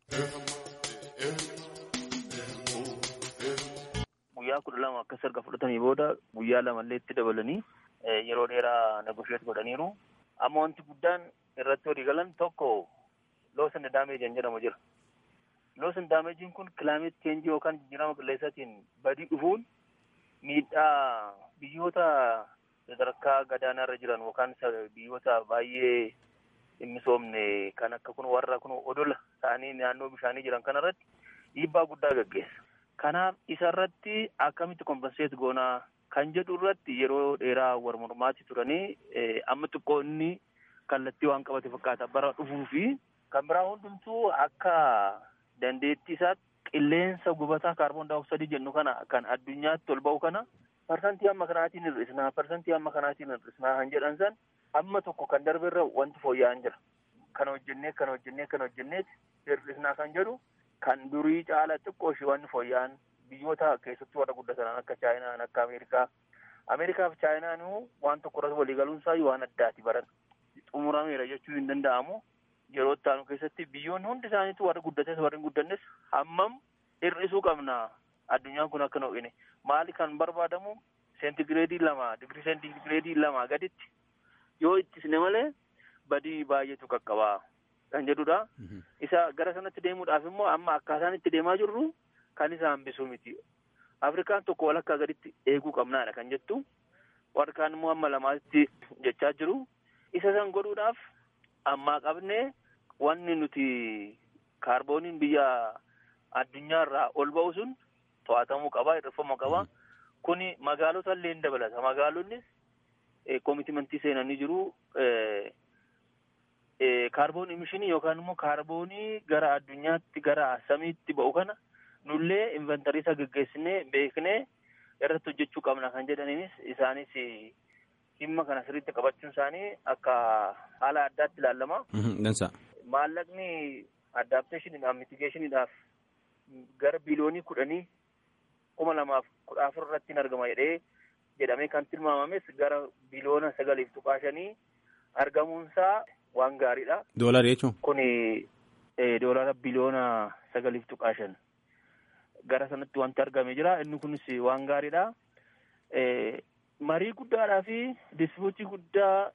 Guyyaa kudha lama akkas erga fudhatanii booda guyyaa lamallee itti dabalanii yeroo dheeraa negosheet godhaniiru. Amma wanti guddaan irratti walii galan tokko loos and daameejii jedhamu jira. Loos and daameejiin kun kilaameet cheenjii yookaan jijjiirama qilleensaatiin badii dhufuun miidhaa biyyoota sadarkaa gadaanaa irra jiran yookaan biyyoota baay'ee hin misoomne kan akka kun warra kun odola ta'anii naannoo bishaanii jiran kanarratti dhiibbaa guddaa gaggeessa. Kanaaf isarratti akkamitti kompenseet goonaa kan jedhu irratti yeroo dheeraa wal mormaatti turanii amma xiqqoo inni kallattii waan qabate fakkaata bara dhufuu fi kan biraa hundumtuu akka dandeettii isaatti qilleensa gubataa kaarboon daayoksaidii jennu kana kan addunyaatti ol ba'u kana parsantii amma kanaatiin hir'isnaa parsantii amma kanaatiin hir'isnaa kan jedhan san amma tokko kan darbeerra wanti fooyya'an jira. Kan hojjennee kan hojjennee kan hojjennee hir'isnaa kan jedhu kan durii caala xiqqoo ishee wanti fooyya'an biyyoota keessattuu warra guddatan akka chaayinaan akka ameerikaa ameerikaa fi chaayinaan waan tokko irratti waliigaluun isaa waan addaati baran xumurameera jechuu hin danda'amu yeroo itti aanu keessatti biyyoonni hundi isaaniitu warri guddates warri hin guddannes hammam hir'isuu qabna addunyaan kun akka hin maali kan barbaadamu seentigireedii lama digirii seentigireedii lama gaditti yoo ittisne malee badii baay'eetu qaqqabaa kan jedhudha. Isa gara sanatti deemuudhaaf immoo amma akkaataan itti deemaa jirru kan isa hambisuu miti. Afrikaan tokko walakkaa gaditti eeguu qabnaadha kan jettu. Warri kaan immoo amma lamaatti jechaa jiru. Isa san godhuudhaaf ammaa qabnee wanni nuti kaarbooniin biyya addunyaa irraa ol ba'u sun to'atamuu qaba, hir'ifamuu qaba. Kuni magaalota illee ni dabalata. Magaalonnis koomitimentii seenanii jiru. kaarboon imishinii yookaan immoo kaarboonii gara addunyaatti gara samiitti ba'u kana nullee inventarii isa geggeessinee beeknee irratti hojjechuu qabna kan jedhaniinis isaanis dhimma kana sirriitti qabachuun isaanii akka haala addaatti ilaalama. Maallaqni addaapteeshiniidhaaf mitigeeshiniidhaaf gara biliyoonii kudhanii kuma lamaaf kudha afur irratti hin argama jedhee jedhamee kan tilmaamames gara biliyoona sagaliif tuqaa shanii argamuunsaa waan gaariidha. Doolarii jechuun? Kuni doolara biliyoona sagaliif tuqaa shan gara sanatti wanti argame jira. Inni kunis waan gaariidha. Marii guddaadhaa fi dispuutii guddaa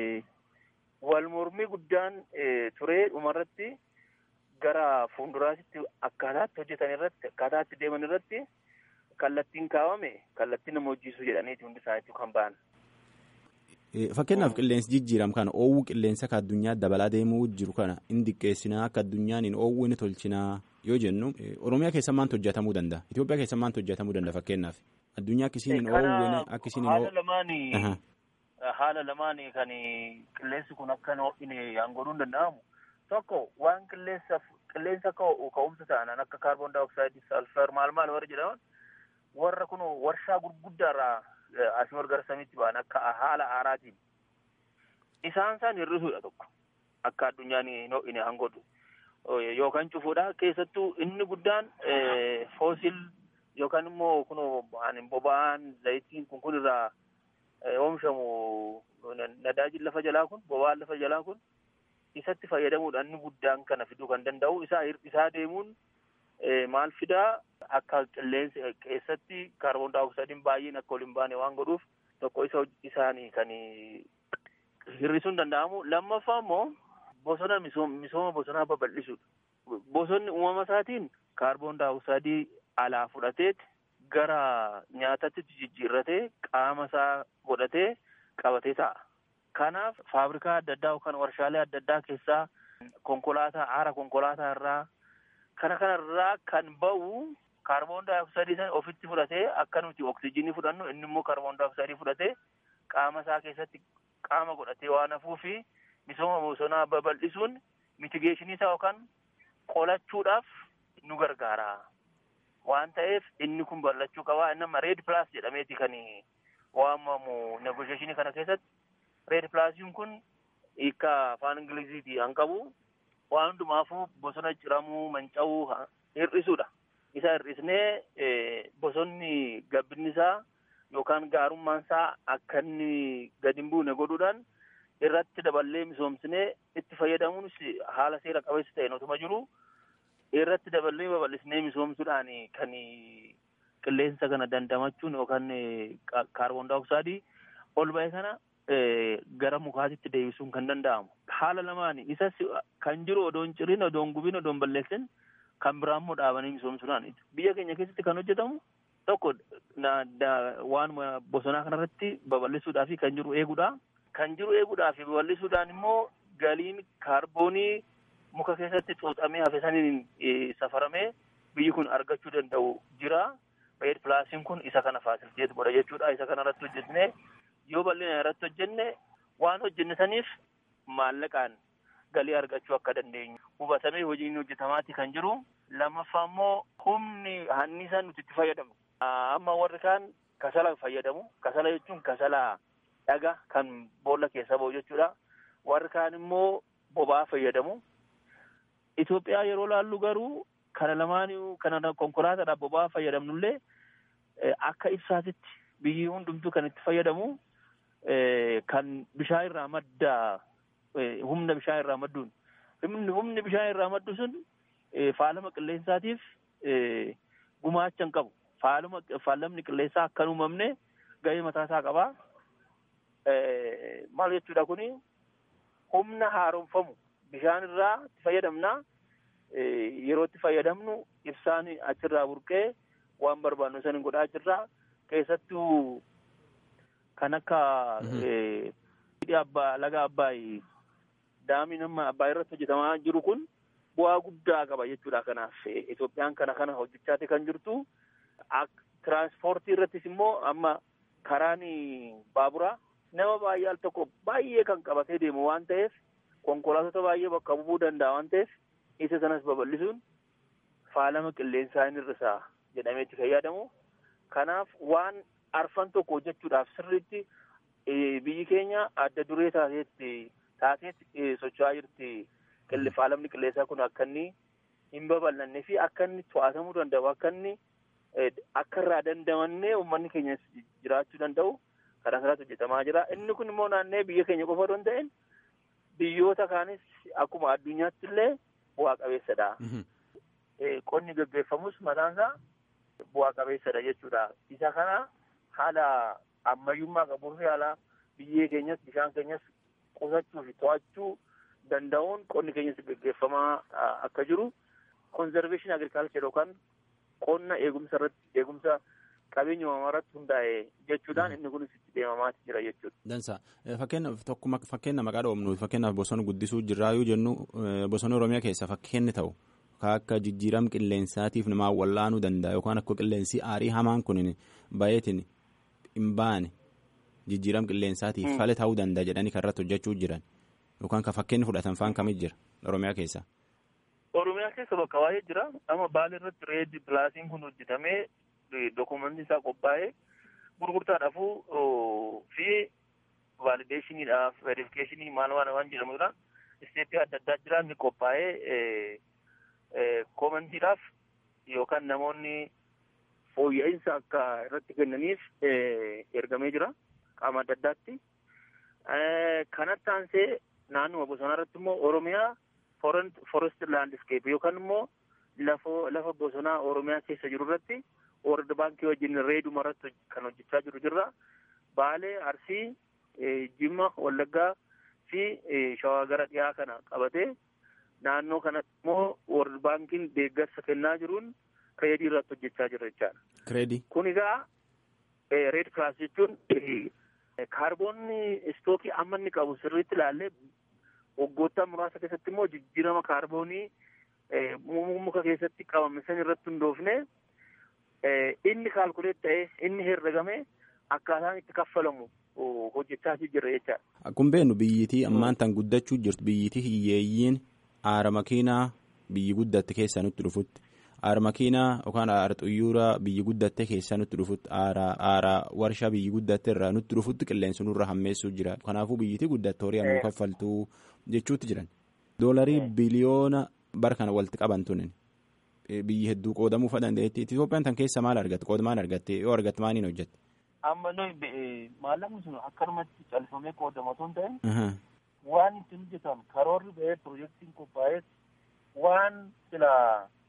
wal mormii guddaan ture dhumarratti gara fuulduraatti akkaataatti hojjetan irratti akkaataatti deeman irratti kallattiin kaawame kallattii nama hojjiisu jedhaniiti hundi isaaniitu kan ba'an. Fakkeenyaaf qilleensi jijjiiramu kana oowwuu qilleensa akka addunyaa dabalaa deemuu jiru kana hin diqqeessinaa akka addunyaan hin oowwine tolchinaa yoo jennu Oromiyaa keessa maantu hojjetamuu danda'a? Itoophiyaa keessa maantu hojjetamuu danda'a fakkeenyaaf? Addunyaa akkasiin hin oowwine akkasiin hin Haala lamaanii haala lamaanii kan qilleensi kun akka hin ho'ine godhuu hin danda'amu. Tokko waan qilleensa qilleensa ka'umsa ta'an akka kaarboon daayoksaaydii salfar maal maal warra jedhaman warra kun warshaa gurguddaarraa asii ol gara samiitti ba'an akka haala aaraatiin isaan isaan hir'isuudha tokko akka addunyaan hin ho'ine han godhu yookaan cufuudha keessattuu inni guddaan foosil yookaan immoo kun boba'aan zayitiin kun kun irraa oomishamu nadaajin lafa jalaa kun boba'aan lafa jalaa kun isatti fayyadamuudhaan inni guddaan kana fiduu kan danda'u isaa hir'isaa deemuun maal fidaa akka qilleensa keessatti kaarboon daayoksaaydiin baay'een akka ol hin baane waan godhuuf tokko isa isaanii kan hir'isuun danda'amu lammaffaa immoo bosona misooma bosonaa babal'isuudha. Bosonni uumama isaatiin kaarboon daayoksaayidii alaa fudhateet gara nyaatatti jijjiirratee qaama isaa godhatee qabatee ta'a. Kanaaf faabrikaa adda addaa yookaan warshaalee adda addaa keessaa konkolaataa aara konkolaataa irraa kana kanarraa kan ba'u kaarboon daayoksaayidii sana ofitti fudhatee akka nuti oksijiinii fudhannu inni immoo kaarboon daayoksaayidii fudhatee qaama isaa keessatti qaama godhatee waan hafuu fi misooma bosonaa babal'isuun mitigeeshinii isaa yookaan qolachuudhaaf nu gargaara. Waan ta'eef inni kun bal'achuu qaba. Inni amma reed pilaas jedhameeti kan waamamu negosheeshinii kana keessatti. Reed pilaasiin kun hiika afaan Ingiliziiti kan qabu. waan hundumaafuu bosona ciramuu manca'uu hir'isuudha. Isa hir'isnee bosonni gabbinni isaa yookaan gaarummaan isaa akka inni gadi hin buune godhuudhaan irratti daballee misoomsinee itti fayyadamuunis haala seera qabeessa ta'een otuma jiru irratti daballee babal'isnee misoomsuudhaan kan qilleensa kana dandamachuun yookaan kaarboon daayooksaayidii ol ba'e kana gara mukaatitti deebisuun kan danda'amu. Haala lamaan isas kan jiru odoon cirin odoon gubiin odoon balleessin kan biraa immoo dhaabanii misoomsuudhaan biyya keenya keessatti kan hojjetamu tokko waan bosonaa kanarratti babal'isuudhaaf kan jiru eeguudha. Kan jiru eeguudhaaf babal'isuudhaan immoo galiin kaarboonii muka keessatti xuuxamee hafe saniin safaramee biyyi kun argachuu danda'u jira. Beed pilaasiin kun isa kana faasiliteetu godha jechuudha. Isa kana irratti hojjetne yoo bal'ina irratti hojjenne waan hojjenne saniif maallaqaan galii argachuu akka dandeenyu hubatamee hojiin hojjetamaati kan jiru. Lammaffaa immoo humni hannisaa nuti itti fayyadamu. Amma warri kaan kasala fayyadamu. Kasala jechuun kasala dhaga kan boolla keessa ba'u jechuudha. Warri kaan immoo boba'aa fayyadamu. Itoophiyaa yeroo laallu garuu kana lamaaniyyuu kana konkolaataadhaaf boba'aa fayyadamnullee akka ibsaatitti biyyi hundumtuu kan itti fayyadamu kan bishaan irraa madda humna bishaan irraa madduun humni bishaan irraa maddu sun faalama qilleensaatiif gumaacha hin qabu. Faalamni qilleensaa akka hin uumamne gahee mataasaa qaba. Maal jechuudha kuni humna haaromfamu bishaan irraa itti fayyadamnaa. yeroo itti fayyadamnu ibsaan achirraa burqee waan barbaannu san godhaa jirra keessattuu kan akka abbaa laga abbaay daamiin amma abbaay irratti hojjetamaa jiru kun bu'aa guddaa qaba jechuudha kanaaf Itoophiyaan kana kana hojjechaati kan jirtu tiraanspoortii irrattis immoo amma karaan baaburaa nama baay'ee al tokko baay'ee kan qabatee deemu waan ta'eef konkolaattota baay'ee bakka bu'uu danda'a waan ta'eef isa sanas babal'isuun faalama qilleensaa inni hir'isaa jedhamee itti fayyadamu. Kanaaf waan arfan tokko hojjechuudhaaf sirriitti biyyi keenya adda duree taateetti taateetti socho'aa jirti. Faalamni qilleensaa kun akka inni hin babal'annee fi akka inni to'atamuu danda'u akka inni akka irraa dandamannee uummanni keenya jiraachuu danda'u karaa kanaatti hojjetamaa jira. Inni kun immoo naannee biyya keenya qofa osoo hin ta'in biyyoota kaanis akkuma addunyaatti illee bu'aa qabeessadha. Qonni gaggeeffamus mataansaa bu'aa qabeessadha jechuudha. Isa kana haala ammayyummaa qabuu fi haala biyyee keenyas bishaan keenyas qusachuu fi to'achuu danda'uun qonni keenyas gaggeeffamaa akka jiru konzerveeshin agirikaalchar yookaan qonna eegumsa irratti eegumsa qabeenya uumamaa irratti hundaa'e jechuudhaan inni kunis itti deemamaati jira jechuudha. Dansa fakkeenyaaf tokkuma fakkeenya maqaa dhoofnu fakkeenyaaf bosona guddisuu jirraa yoo jennu bosona Oromiyaa keessa fakkeenyi ta'u akka jijjiirama qilleensaatiif namaa wallaanuu danda'a yookaan akka qilleensi aarii hamaan kun baay'eetiin hin baane jijjiirama qilleensaatiif fala ta'uu danda'a jedhanii kan irratti hojjechuu jiran yookaan kan fakkeenyi fudhatan faan kamit jira Oromiyaa keessa. Oromiyaa keessa bakka baay'ee jira amma baala irratti reedi pilaasiin kun hojjetamee dokumentii isaa qophaa'ee gurgurtaadhaafuu fi vaalideeshiniidhaaf verifikeeshinii maal waan waan jedhamudha. Isteeppii adda addaa jira inni qophaa'ee koomentiidhaaf yookaan namoonni fooyya'insa akka irratti kennaniif ergamee jira qaama adda addaatti. Kanatti aansee naannuma bosonaa irratti immoo Oromiyaa forest landscape yookaan immoo lafa bosonaa Oromiyaa keessa jiru irratti World Baankii wajjin reeduma irratti kan hojjechaa jiru jirra. Baalee, Arsii, Jimma, Wallaggaa fi Shawaa gara dhiyaa kana qabatee naannoo kanatti immoo World Baankiin deeggarsa kennaa jiruun reedii irratti hojjechaa jirra jechaadha. Kireedii. Kun egaa reed kilaas jechuun kaarboonni istookii amma inni qabu sirriitti ilaallee waggoottaa muraasa keessatti immoo jijjiirama kaarboonii muka keessatti qabame san irratti hundoofne inni kaalkuleet ta'ee inni herregame akkaataan itti kaffalamu hojjechaa jirra jechaadha. Akkuma beeknu biyyitii ammaan tan guddachuu jirtu biyyitii hiyyeeyyiin aara makiinaa biyyi guddatte keessaa nutti dhufutti aara makiinaa yookaan aara xuyyuuraa biyyi guddatte keessaa nutti dhufutti aara warshaa biyyi guddatte irraa nutti dhufutti qilleensi nurra hammeessuu jira kanaafuu biyyitii guddatte horii nu kaffaltuu jechuutti jiran doolarii biliyoona bara kana walitti qaban tunin biyyi hedduu qoodamuu fa dandeetti Itoophiyaan tan keessa maal argatte qooda maal argatte yoo argatte maaliin hojjette. Amma nuyi maallaqni sun akkanumatti calfamee qoodama osoo hin ta'in waan ittiin hojjetan karoorri ba'ee piroojeektiin qophaa'ee waan sila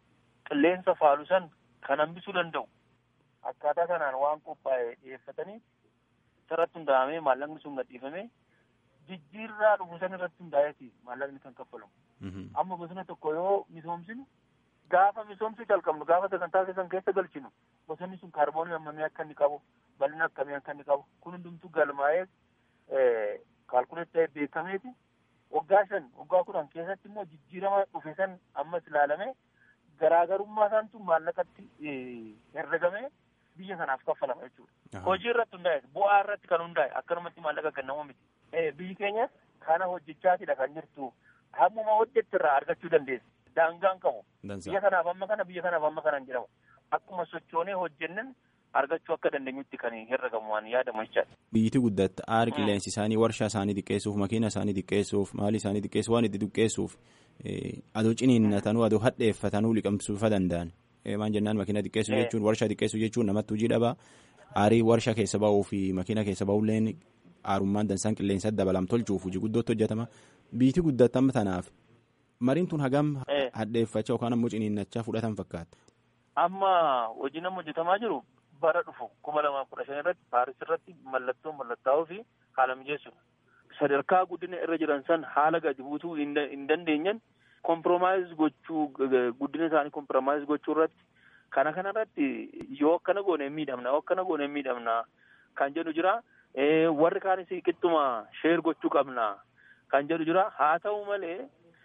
qilleensa faalu san kan hambisuu danda'u akkaataa kanaan waan qophaa'e dhiyeeffatanii irratti hundaa'amee maallaqni sun gadhiifamee jijjiirraa dhufu san irratti hundaa'eeti maallaqni kan kaffalamu. Amma bosona tokko yoo misoomsinu gaafa misoomsuu calqabnu gaafa sagantaa keessan keessa galchinu bosonni sun kaarboonii hammamii akka inni qabu bal'ina akkamii akka inni qabu kun hundumtuu galmaa'ee kaalkuleet ta'ee beekameeti waggaa shan waggaa kudhan keessatti immoo jijjiirama dhufe san ammas ilaalamee garaagarummaa isaantu maallaqatti herregamee biyya kanaaf kaffalama jechuudha. Hojii irratti hundaa'e bu'aa irratti kan hundaa'e akkanumatti maallaqa kennamu miti. Biyyi keenya kana hojjechaatidha kan jirtu hammuma hojjette irraa argachuu dandeessa. Daangaan qabu. Biyya kanaaf amma kana biyya kanaaf amma kana hin jedhamu. Akkuma sochoonee hojjennan argachuu akka dandeenyutti kan herregamu waan yaadamu jechaadha. Biyyiti guddatte aara qilleensi isaanii warshaa isaanii xiqqeessuuf makiina isaanii xiqqeessuuf maali isaanii xiqqeessuuf waan itti xiqqeessuuf adoo ciniinnatanuu adoo hadheeffatanuu liqamsuufa danda'an. Maan jennaan makiina xiqqeessuu jechuun warshaa xiqqeessuu jechuun namatti hojii dhabaa aarii warshaa keessa ba'uu fi makiina keessa ba'ulleen aarummaan dansaan qilleensa dabalam tolchuuf hojii guddootti hojjetama. Biyyiti guddatte amma tanaaf mariin tun hagam hadheeffachaa yookaan ammoo ciniinnachaa fudhatan fakkaata. Amma hojiin amma hojjetamaa jiru bara dhufu kuma lamaa kudha shan irratti paaris irratti mallattoo mallattaa'uu fi haala mijeessuudha. Sadarkaa guddina irra jiran san haala gadi buutuu hin dandeenyan kompromaayiz gochuu guddina isaanii kompromaayiz gochuu irratti kana kana irratti yoo akkana goone hin miidhamna yoo akkana goone hin miidhamna kan jedhu jira. Warri kaanis qixxuma sheer gochuu qabna kan jedhu jira. Haa ta'u malee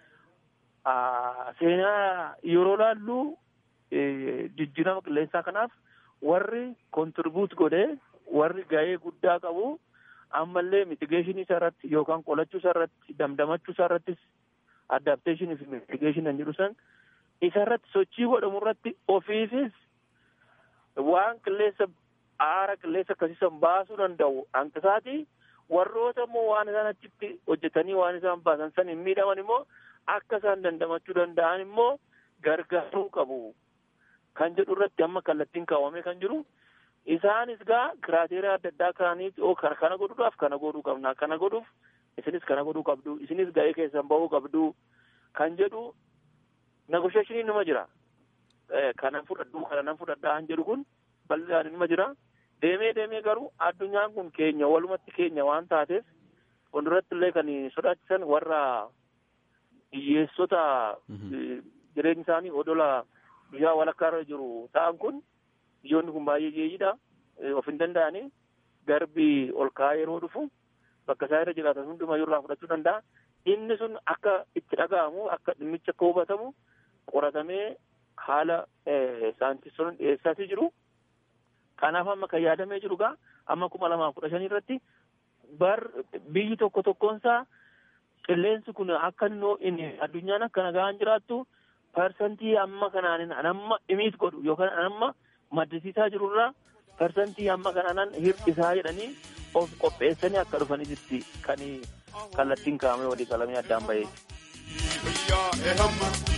seenaa yeroo laallu jijjiirama qilleensaa kanaaf warri kontirbuut godhee warri gahee guddaa qabu ammallee mitigeeshinii isaa irratti yookaan qolachuu isaa irratti damdamachuu isaa irrattis adapteeshinii fi mitigeeshinii kan jedhu san isa irratti sochii godhamu irratti ofiifis waan qilleensa aara qilleensa akkasiisan baasuu danda'u hanqisaati warroota immoo waan isaan achitti hojjetanii waan isaan baasan san hin miidhaman immoo akka isaan dandamachuu danda'an immoo gargaaruu qabu kan jedhu irratti amma kallattiin kaawwamee kan jiru isaanis gaa kiraateeriyaa adda addaa kaaniif oo kana godhuudhaaf kana godhuu qabna kana godhuuf isinis kana godhuu qabdu isinis ga'ee keessan bahuu qabdu kan jedhu negosheeshinii nima jira kanan fudhadhu kana nan fudhadhaa kan jedhu kun bal'inaan nima jira deemee deemee garuu addunyaan kun keenya walumatti keenya waan taateef fuulduratti illee kan sodaachisan warra hiyyeessota jireenyi isaanii odola biyyaa walakkaa irra jiru ta'an kun biyyoonni kun baay'ee jeeyidha of hin danda'ani garbi ol ka'aa yeroo dhufu bakka isaa irra jiraatan hundumayyuu irraa fudhachuu danda'a inni sun akka itti dhaga'amu akka dhimmichi akka hubatamu qoratamee haala saayintistoonni dhiyeessaatii jiru kanaaf amma kan yaadamee jiru gaa amma kuma lamaa kudha shanii irratti bar biyyi tokko tokkoonsaa qilleensi kun akka inni addunyaan akka nagaan jiraattu parsantii amma kanaan amma imiit godhu yookaan amma maddisiisaa jirurraa parsantii amma kanaan hir'isaa jedhanii of qopheessanii akka dhufanitti kan kallattiin kaa'amee walii qalamee addaan bahee.